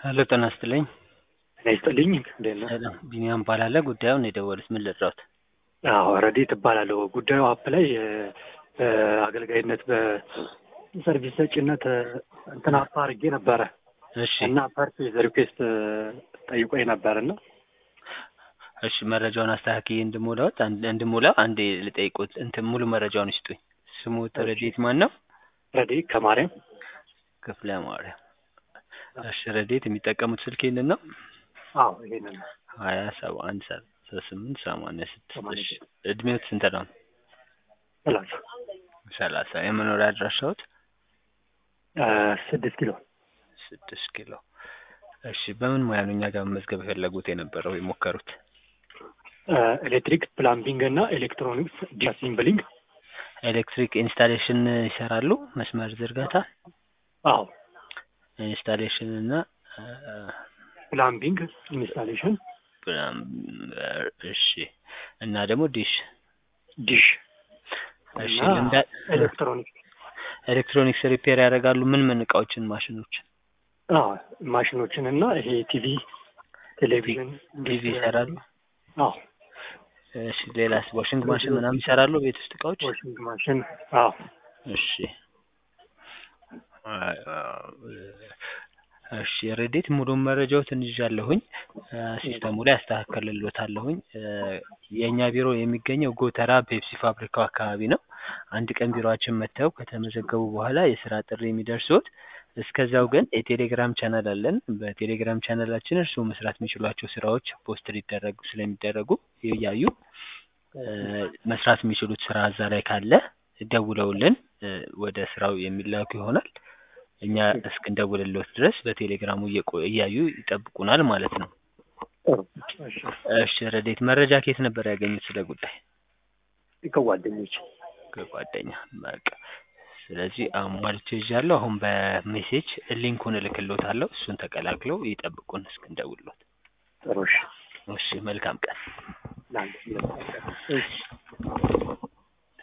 ሄሎ ጤና ይስጥልኝ። ጤና ይስጥልኝ። እንዴት ነህ? ሰላም ቢኒያም እባላለሁ። ጉዳዩን የደወሉት ምን ልርዳዎት? አዎ ረዲት እባላለሁ። ጉዳዩ አፕ ላይ በአገልጋይነት በሰርቪስ ሰጪነት እንትን አፕ አድርጌ ነበረ እሺ እና ፐርፌዝ ሪኩዌስት ጠይቆኝ ነበር እና እሺ መረጃውን አስተካክዬ እንድሞላዎት አንድ- እንድሞላው አንዴ ልጠይቆት እንትን ሙሉ መረጃውን ይስጡኝ። ስሙት ረዲት ማን ነው? ረዲት ከማርያም ክፍለ ማርያም። እሺ ረዲት የሚጠቀሙት ስልክ ይህንን ነው? አዎ ይሄንን ነው። ሀያ ሰባ አንድ ሰላሳ ስምንት ሰማንያ ስድስት ሰማንያ እሺ እድሜዎት ስንት ነው? ሰላሳ ሰላሳ የመኖሪያ አድራሻዎት? እ ስድስት ኪሎ ስድስት ኪሎ እሺ በምን ሙያ ነው እኛ ጋር መመዝገብ የፈለጉት የነበረው የሞከሩት? እ ኤሌክትሪክ ፕላምቢንግ እና ኤሌክትሮኒክስ ዲአሲምብሊንግ ኤሌክትሪክ ኢንስታሌሽን ይሰራሉ? መስመር ዝርጋታ አዎ ኢንስታሌሽን እና እ፣ ፕላምቢንግ ኢንስታሌሽን ፕላምበር እሺ እና ደግሞ ዲሽ ዲሽ እሺ እና ልምዳ ኤሌክትሮኒክስ ኤሌክትሮኒክስ ሪፔር ያደርጋሉ ምን ምን እቃዎችን ማሽኖችን አዎ ማሽኖችን እና ይሄ ቲቪ ቴሌቪዥን ቲቪ ይሰራሉ አዎ እሺ ሌላስ ዋሽንግ ማሽን ምናምን ይሰራሉ ቤት ውስጥ እቃዎች ዋሽንግ ማሽን አዎ እሺ እሺ ሬዲት ሙሉ መረጃዎትን ይዣለሁኝ እ፣ ሲስተሙ ላይ አስተካከልሎታለሁኝ እ፣ የእኛ ቢሮ የሚገኘው ጎተራ ፔፕሲ ፋብሪካው አካባቢ ነው አንድ ቀን ቢሮአችን መጥተው ከተመዘገቡ በኋላ የስራ ጥሪ የሚደርስዎት እስከዛው ግን የቴሌግራም ቻናል አለን በቴሌግራም ቻናላችን እርስዎ መስራት የሚችሏቸው ስራዎች ፖስት ሊደረጉ ስለሚደረጉ እያዩ እ፣ መስራት የሚችሉት ስራ እዛ ላይ ካለ ደውለውልን እ፣ ወደ ስራው የሚላኩ ይሆናል እኛ እስክንደውልልዎት ድረስ በቴሌግራሙ እየቆ- እያዩ ይጠብቁናል ማለት ነው ጥሩ እሺ እሺ ረዴት መረጃ ከየት ነበር ያገኙት ስለ ጉዳይ ከጓደኞች ከጓደኛ በቃ ስለዚህ አሟልቼ ይዣለሁ አሁን በሜሴጅ ሊንኩን እልክልዎታለሁ እሱን ተቀላቅለው ይጠብቁን እስክንደውልልዎት ጥሩ እሺ እሺ መልካም ቀን ለአንድ እሺ